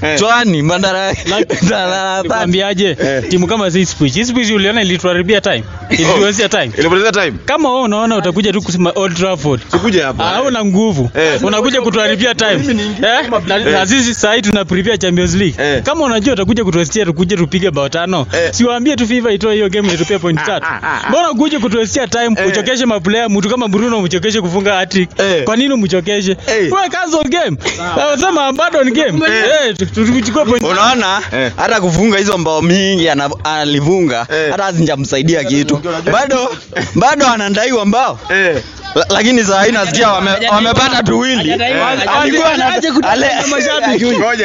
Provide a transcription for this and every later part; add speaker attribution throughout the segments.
Speaker 1: Eh.
Speaker 2: chwani mandara Mandara-
Speaker 3: Nikwambiaje? Timu kama si Ipswich. Ipswich uliona ilituharibia time. Ilituwezea time.
Speaker 1: Ilipoteza time.
Speaker 3: Kama wewe unaona utakuja tu kusema Old Trafford.
Speaker 1: Sikuje hapa.
Speaker 3: Hauna nguvu.
Speaker 1: Eh.
Speaker 3: Unakuja kutuharibia time. Eh? Na- Na sisi sasa hivi tuna prepare Champions League.
Speaker 1: Eh.
Speaker 3: Kama unajua utakuja kutuestia tukuje tupige bao tano.
Speaker 1: Eh.
Speaker 3: Siwaambie tu FIFA itoe hiyo game itupie point tatu. Mbona ukuje kutuestia time
Speaker 1: Eh.
Speaker 3: uchokeshe maplayer mtu kama Bruno umchokeshe kufunga hat-trick.
Speaker 1: Eh.
Speaker 3: Kwa nini umchokeshe?
Speaker 1: Eh.
Speaker 3: Wewe cancel game. Sema abandon game. Eh, tu- tu- tuchukue point
Speaker 2: unaona
Speaker 1: Eh.
Speaker 2: hata kufunga hizo mbao mingi ana- alifunga
Speaker 1: Eh.
Speaker 2: hata hazinjamsaidia kitu bado bado anadaiwa mbao
Speaker 1: Eh.
Speaker 2: La- lakini saa hii nasikia wame, wamepata tuwili alikuwa ana- ale-
Speaker 1: Ngoja.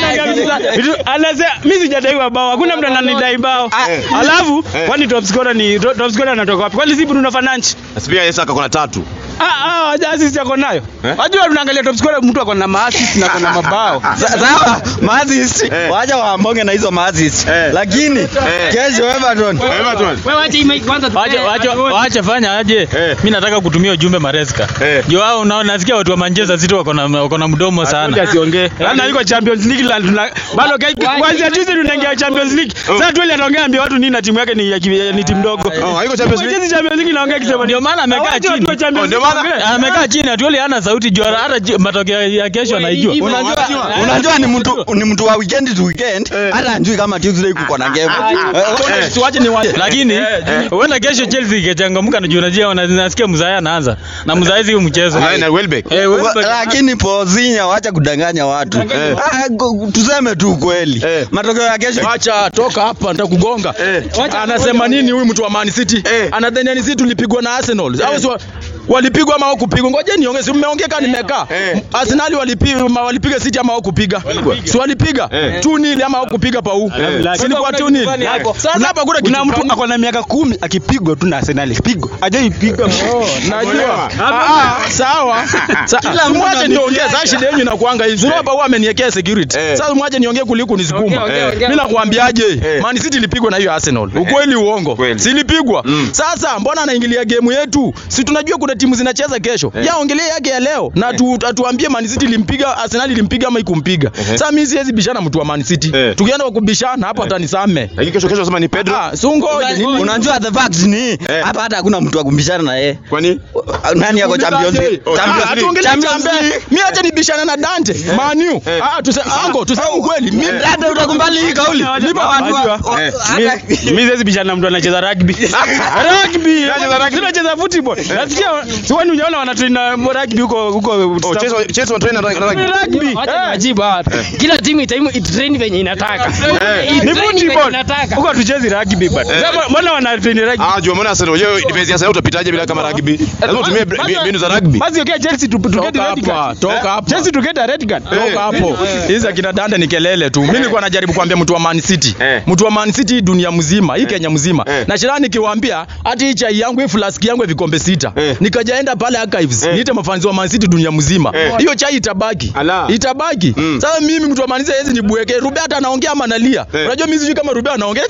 Speaker 3: Anasema mimi sijadaiwa bao, hakuna mtu ananidai bao.
Speaker 1: Eh.
Speaker 3: Alafu
Speaker 1: Eh.
Speaker 3: kwani top scorer ni top scorer anatoka wapi? Kwani si Bruno Fernandes?
Speaker 1: Pia Yesu akakona tatu.
Speaker 3: Ah ah, assist yako nayo.
Speaker 1: Eh?
Speaker 3: Wajua tunaangalia top scorer mtu ako na maassist na ako na mabao.
Speaker 2: Sa- sawa maazis
Speaker 1: Eh.
Speaker 2: wacha waambonge na hizo maazis
Speaker 1: Eh.
Speaker 2: lakini kesho Everton
Speaker 1: Everton.
Speaker 3: Wache wache wache fanya aje.
Speaker 1: Eh.
Speaker 3: Mimi nataka kutumia ujumbe Maresca.
Speaker 1: Eh.
Speaker 3: Ndio wao unaona nasikia watu wa Manchester City wako na wako na mdomo sana.
Speaker 4: asiongee. Yaani iko Champions League la tuna bado kai- kwanza juzi tunaingia Champions League. Sasa tu ile anaongea ambia watu nini na timu yake ni ya ki- ni timu ndogo.
Speaker 1: Oh, haiko Champions League.
Speaker 4: Juzi Champions League inaongea kisema
Speaker 3: Ndio maana amekaa
Speaker 4: Hawaje watu
Speaker 3: chini.
Speaker 4: wa Champions
Speaker 1: Oh, ndio
Speaker 4: League
Speaker 1: maana-
Speaker 4: waongee.
Speaker 3: Amekaa chini atuoli hana sauti juu hata ji- matokeo ya kesho anaijua.
Speaker 2: unajua unajua ni mtu ni mtu wa weekend to weekend hata anjui kama Tuesday kuko na game Eh,
Speaker 1: Eh.
Speaker 4: Tuache ni wa
Speaker 3: lakini huenda kesho Chelsea ikichangamka na juu unajua wana- nasikia mzaya anaanza na mzaya sio mchezo.
Speaker 1: Na- na Welbeck.
Speaker 3: Eh, Welbeck-
Speaker 2: Wa- lakini Pozinha wacha kudanganya watu
Speaker 1: Eh.
Speaker 2: Ah, go- tuseme tu kweli
Speaker 1: Eh.
Speaker 2: matokeo ya kesho
Speaker 4: Acha toka hapa nitakugonga.
Speaker 1: Eh.
Speaker 4: Anasema nini huyu mtu wa Man City?
Speaker 1: Eh.
Speaker 4: Anadhani ni sisi tulipigwa na Arsenal. Au si wa- walipigwa ama hawakupigwa? Ngoja niongee, si mmeongea kama nimekaa.
Speaker 1: Eh.
Speaker 4: Arsenal walipiga ma- walipiga City ama hawakupiga? Si walipiga?
Speaker 1: Eh.
Speaker 4: 2-0 ama hawakupiga pa huu? Si ilikuwa 2-0. Sasa hapa kuna
Speaker 5: kuna
Speaker 4: kitu
Speaker 5: mtu
Speaker 4: fulani.
Speaker 5: ako na miaka kumi akipigwa tu na Arsenal pigwa ajaipiga
Speaker 4: Oh, najua. Ah, ah, sawa. Sa- Mwache niongee, sasa shida yenu inakuanga hivi. Sio hapa huwa ameniwekea security.
Speaker 1: Eh.
Speaker 4: Sasa mwache niongee kuliko nisukuma. Mimi nakwambiaje?
Speaker 1: Eh.
Speaker 4: Man City ilipigwa na hiyo Arsenal. Ukweli uongo?
Speaker 1: Kweli.
Speaker 4: Si ilipigwa?
Speaker 1: Mm.
Speaker 4: Sasa mbona anaingilia game yetu? Si tunajua kuna timu zinacheza kesho.
Speaker 1: Eh.
Speaker 4: Ya ongelee yake ya leo na tu, atuambie Man City ilimpiga Arsenal ilimpiga ama ikumpiga.
Speaker 1: Ehe.
Speaker 4: Sasa mimi siwezi bishana mtu wa Man City.
Speaker 1: Eh.
Speaker 4: Tukienda kwa kubishana hapo atanisame.
Speaker 1: Lakini kesho kesho sema ni Pedro.
Speaker 4: Ah, sungoje nini?
Speaker 2: unajua the fact ni
Speaker 1: Eh.
Speaker 2: hapa hata hakuna mtu wa kumbishana na yeye
Speaker 1: Kwani?
Speaker 2: nani yako Champions League
Speaker 1: Oh,
Speaker 4: Ah,
Speaker 1: Champions League.
Speaker 4: tuongelee
Speaker 2: Champions
Speaker 4: Champions
Speaker 2: League.
Speaker 4: Mimi acha nibishane na Dante, Man U.
Speaker 1: Eh.
Speaker 4: Ah, tuse ango, tuseme ukweli. Mimi
Speaker 2: hata utakumbali hii kauli
Speaker 4: Nipa watu wa-
Speaker 1: Eh.
Speaker 5: mimi siwezi bishana na mtu anacheza rugby
Speaker 4: rugby.
Speaker 1: Unacheza rugby?
Speaker 4: Tunacheza football. Nasikia si wani unaona wanatrain na rugby huko huko.
Speaker 1: Oh, Chelsea Chelsea wana train na rugby.
Speaker 4: rugby.
Speaker 6: Wacha
Speaker 4: Eh.
Speaker 6: niwajibu hawa. Kila timu itaimu itrain venye inataka.
Speaker 1: Eh.
Speaker 4: Ni
Speaker 6: Itrain venye
Speaker 4: football.
Speaker 6: inataka.
Speaker 4: Huko tuchezi rugby bado.
Speaker 1: Eh.
Speaker 4: Sasa Mbona wana train rugby?
Speaker 1: Ah, jua mbona Arsenal yeye defense ya Arsenal utapitaje bila kama rugby? Lazima utumie
Speaker 4: Basi-
Speaker 1: mbinu za rugby.
Speaker 4: Basi okay Chelsea tu to get Toka red hapa, card. toka hapa. Chelsea to get a red card. Toka hapo. Hizi akina Dante ni kelele tu. Mimi nilikuwa najaribu kuambia mtu wa Man City.
Speaker 1: Eh.
Speaker 4: Mtu wa Man City dunia mzima, hii Kenya mzima.
Speaker 1: Eh.
Speaker 4: Na shirani nikiwaambia hati hii chai yangu hii flask yangu ya vikombe sita.
Speaker 1: Eh.
Speaker 4: Nikajaenda pale archives.
Speaker 1: Eh.
Speaker 4: Niite mafanzi wa Man City dunia mzima.
Speaker 1: Eh.
Speaker 4: Hiyo chai itabaki.
Speaker 1: Ala.
Speaker 4: Itabaki.
Speaker 1: Mm.
Speaker 4: Sasa mimi mtu wa Man City hizi nibweke. Rube hata anaongea ama analia.
Speaker 1: Eh.
Speaker 4: Unajua mimi sijui kama Rube anaongea.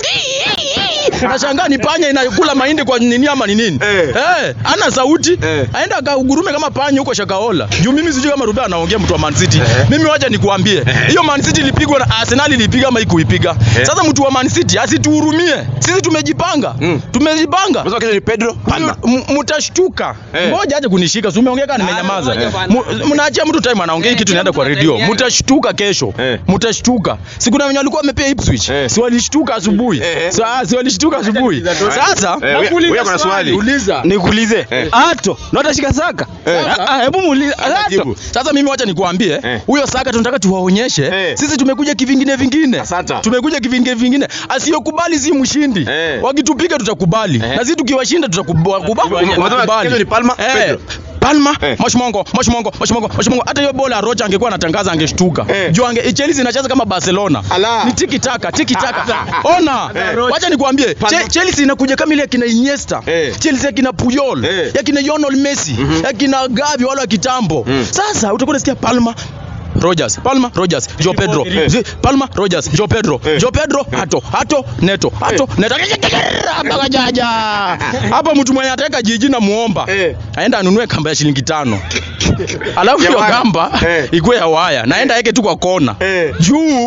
Speaker 4: Nashangaa ni panya inakula mahindi kwa nini ama ni nini?
Speaker 1: Eh.
Speaker 4: Eh, ana sauti.
Speaker 1: Eh.
Speaker 4: Aenda akagurume kama panya huko Shakaola. Juu mimi sijui kama Rube anaongea mtu wa Man City. Mimi wacha nikuambie. Hiyo Man City ilipigwa na Arsenal ilipiga ama ikuipiga. Sasa mtu wa Man City asituhurumie. Sisi tumejipanga.
Speaker 1: Mm.
Speaker 4: Tumejipanga.
Speaker 1: Unasema kesho ni Pedro Palma.
Speaker 4: M- Mutashtuka.
Speaker 1: Eh.
Speaker 4: Ngoja aje kunishika. Si umeongea kana nimenyamaza.
Speaker 6: Eh.
Speaker 4: Mu- Mnaachia mtu time anaongea hii kitu inaenda kwa redio. Mutashtuka kesho.
Speaker 1: Eh.
Speaker 4: Mutashtuka. Si kuna wenye walikuwa wamepea Ipswich.
Speaker 1: Eh.
Speaker 4: Si walishtuka asubuhi.
Speaker 1: Eh.
Speaker 4: Sa- Si walishtuka asubuhi. Sasa
Speaker 1: Eh, wewe- wewe kuna swali.
Speaker 4: Uliza.
Speaker 5: nikuulize
Speaker 1: Eh.
Speaker 5: ato na utashika saka
Speaker 1: Eh.
Speaker 5: Ah, ah, hebu muulize ato
Speaker 1: Jibu.
Speaker 4: Sasa mimi wacha nikuambie
Speaker 1: Eh.
Speaker 4: huyo Saka tunataka tuwaonyeshe
Speaker 1: Eh.
Speaker 4: sisi tumekuja kivingine vingine.
Speaker 1: Asante.
Speaker 4: Tumekuja kivingine vingine. Asiyokubali si mshindi.
Speaker 1: Eh.
Speaker 4: Wakitupiga tutakubali.
Speaker 1: Eh.
Speaker 4: Na sisi tukiwashinda tutakubali.
Speaker 1: Unasema kesho ni Palma, Pedro.
Speaker 4: Palma,
Speaker 1: Eh.
Speaker 4: Moshmongo, Moshmongo, Moshmongo, Moshmongo. Hata hiyo bola Rocha angekuwa anatangaza angeshtuka.
Speaker 1: Eh.
Speaker 4: Juu ange Chelsea inacheza kama Barcelona.
Speaker 1: Ala.
Speaker 4: Ni tiki taka, tiki taka. Ona.
Speaker 1: Eh.
Speaker 4: Wacha nikwambie, Che- Chelsea inakuja kama ile ya kina Iniesta.
Speaker 1: Eh.
Speaker 4: Chelsea ya kina Puyol,
Speaker 1: Eh.
Speaker 4: ya kina Lionel Messi, ya kina Gavi wale wa kitambo.
Speaker 1: Mm.
Speaker 4: Sasa utakuwa unasikia Palma Rogers, Palma, Rogers, Joe Pedro,
Speaker 1: Eh.
Speaker 4: Zi- Palma, Rogers, Joe Pedro,
Speaker 1: Eh.
Speaker 4: Joe Pedro, Hato, Hato, Neto, Hato, Neto. Hapa kajaja. Hapa mtu mwenye ataka jiji na muomba.
Speaker 1: Eh.
Speaker 4: Aenda anunue kamba ya shilingi tano. Alafu
Speaker 1: Ya
Speaker 4: hiyo
Speaker 1: waya.
Speaker 4: kamba
Speaker 1: Eh.
Speaker 4: ikuwe ya waya. Naenda yake tu kwa kona.
Speaker 1: Eh.
Speaker 4: Juu